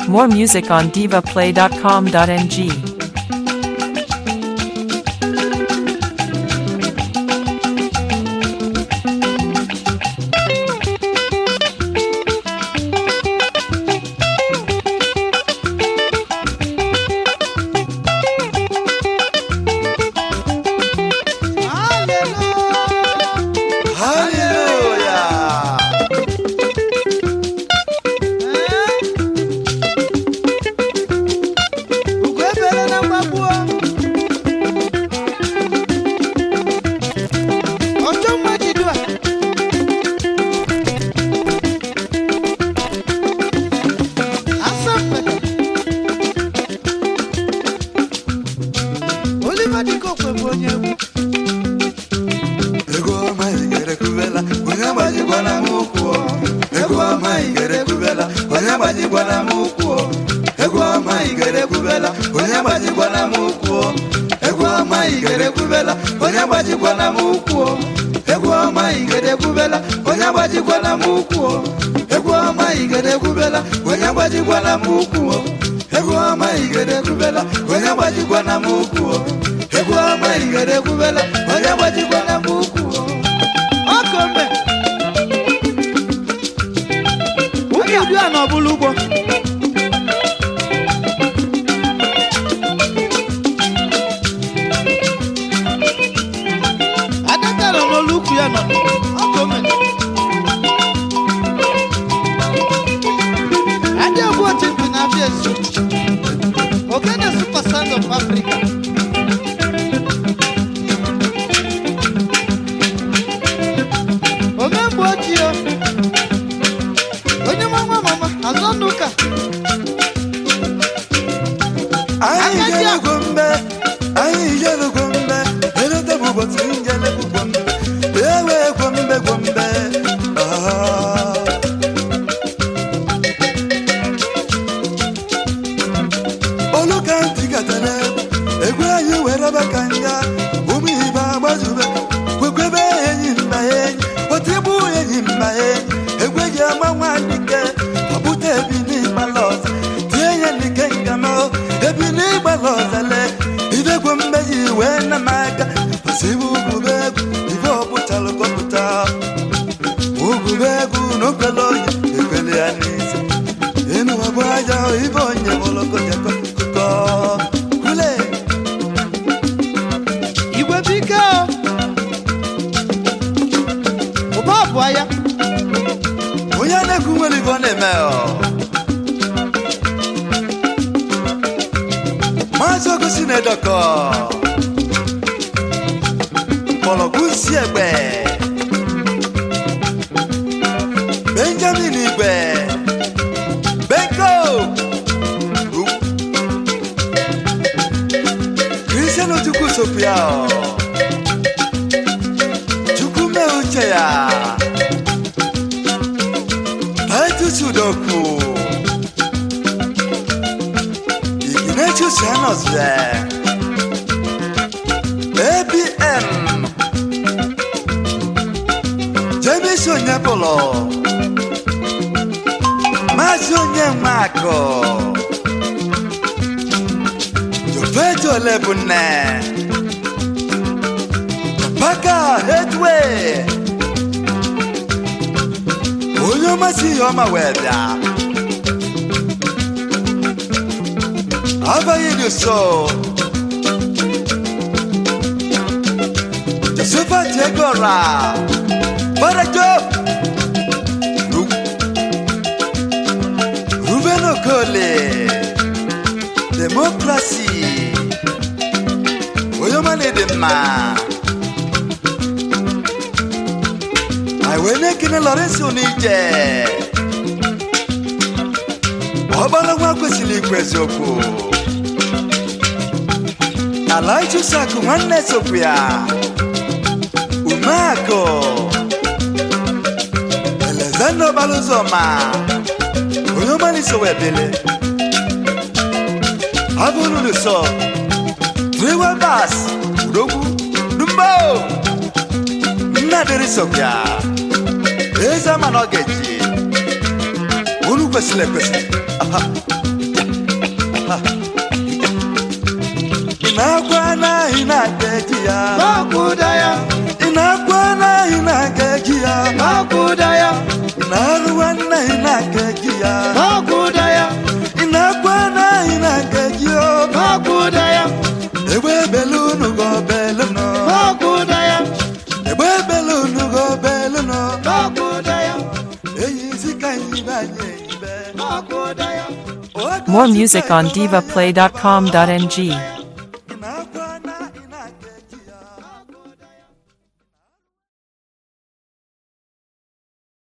More music on divaplay.com.ng. Hallelujah. Ugo ebere na mgbagbuo ọjọ mma jidu a asa mpete Oliver Dikokwe bụ onye egwu Ego ọma igere kubela, onye gbajikwana m ụkwụ. Ego ọma igere kubela, onye gbajikwana m ụkwụ. Ego ọma igere kubela, onye gbajikwana m ụkwụ. Ego ọma igere kubela, onye gbajikwana m ụkwụ. Ego ọma igere kubela, onye gbajikwana m ụkwụ. Ego ọma igere kubela, onye gbajikwana m ụkwụ. Ego ọma igere kubela, onye gbajikwana m ụkwụ. Ego ọma igere kubela, onye gbajikwana m ụkwụ. ọkọ mbe ụmụ idu a n'ọbụla ugbo adaka nọ n'olu ukwu ya nọ ọkọ mbe adị egwu otu mpi na afịa esu ogene super sound of africa omemgbe ochie onye mama mama azọ n'ụka anyị jelugo mbe anyị jelugo mbe eleta bụ ụbọchị njelegu gwombe ewe gwombe gwombe Ah. olu ka ntị gatara egwu egwu anyị were baka nga ụmụ ibe agbazube kwekwebe enyi mba enyi otu igbu enyi mba enyi egwu eji ama nwaanyị ke ọbụta ebi n'ịgbala ọzọ tie ya n'ike ngama ebi n'ịgbala ọzọle idegwu mmeji wee na m aka osibu ugube egwu ibe ọpụtalụ kọpụta ugube egwu na okwele onye ekwele ya n'isi enu ọbụ aja ibe onye bụlọkọjakọ kụkọ kwule igwe bike o ụba ọbụa ya onye na-ekwu nwere ibe ọ na-eme ọ maazị ogosi na-edokọ mgbọrọgwụ si egbe benjamin igbe benko kristian chukwu sopia chukwu mee uche ya Titus Udoku Ignatius Yanozwe ABM James Onyebolo Maazị Onyenweakụ Jofeto Olebunne Baka Headway onye ọmasị ihe ọma wee bịa abaghị dị so josephat egora barajo Ru- ruben okole demokrasi onye ọma na-ede mma anyị wee na-ekene lọrensị onije ọgbara nwa kwesịrị ikwu eziokwu ala ichusakụ nwanne sokwu ya umeakụ elezanda ọgbara ụzọ ma onye ọmaliso wee bele abụrụlụsọ triwebas udogwu dumbo nnadịrị sokwu eze ama na ọ ga-eji unu kwesịrị ekwesị Aha. ị na-akwa na ị na-aga eji ya n'ọkụda ya ị na-akwa na ị na-aga eji ya n'ọkụda ya ị na-arụwa na ị na-aga eji ya n'ọkụda ya ị na-akwa na ị na-aga eji ya n'ọkụda ya egbe belu unu go belu nọ n'ọkụda ya egbe belu unu go belu nọ n'ọkụda ya eyi isi ka anyị banye ibe n'ọkụda ya More music on divaplay.com.ng.